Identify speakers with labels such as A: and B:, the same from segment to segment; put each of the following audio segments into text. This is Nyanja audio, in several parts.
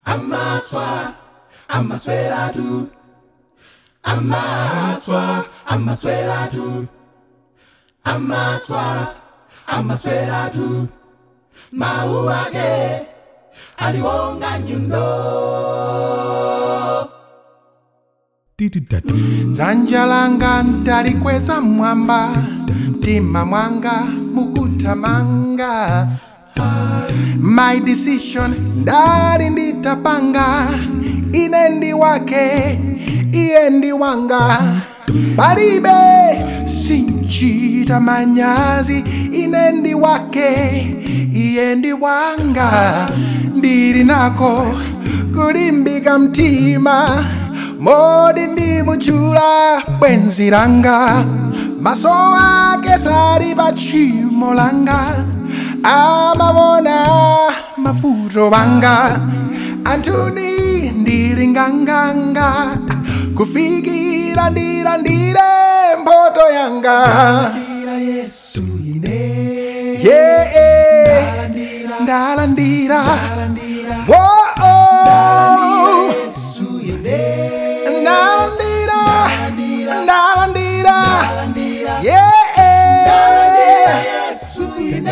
A: amaswa amaswelatu amaswa amaswelatu amaswa amaswelatu mau ake aliwonga nyundo
B: dzanja langa ndalikweza mwamba mtima mwanga mukutamanga my decision ndali nditapanga ine ndi wake iye ndi wanga palibe sinchita manyazi ine ndi wake iye ndi wanga ndili nako kulimbika mtima modi ndimuchula bwenzi langa maso ake sali pa tchimo langa amamona mavuto banga anthuni ndili nganganga kufikira ndilandire mphotho yanga
A: Ndira yesu ine
B: yeah, ndalandira
A: ndalandira
B: Whoa,
A: yesu ine
B: ndalandira
A: ndalandira
B: ndalandira
A: ndalandira
B: yeah
A: yesu ine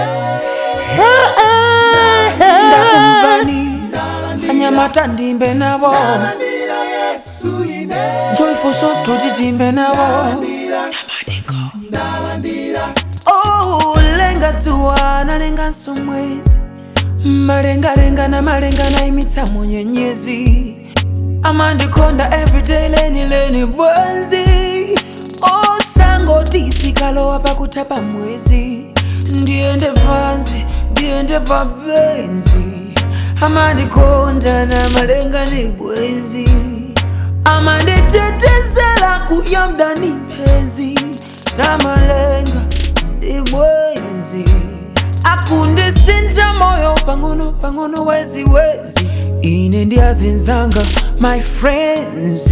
C: ndakumvani anyamata ndimbe nabo
A: ndalandira yesu ine
C: joyful souls tuchichimbe nabo
A: ndalandira
C: oh lenga dzuwa nalenganso mwezi malengalenga na malenga naimitsa munyenyezi amandikonda everyday leni leni bwenzi osangoti sikalowa pakutapa mwezi ndiende pansi ndiende pabenzi amandikonda na malenga ni bwenzi amanditetezela kuyamda ni penzi na malenga ndi bwenzi akundisinja moyo pang'ono pang'ono wezi wezi ine ndiazinzanga my friends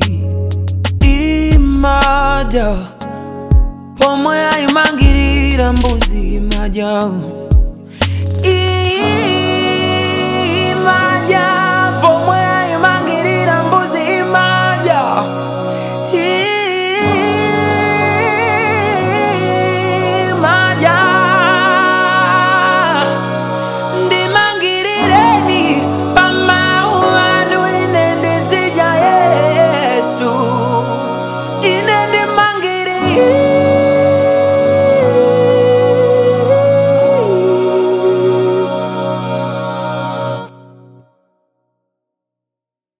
C: imaja pomwe ayimangirira mbuzi imaja I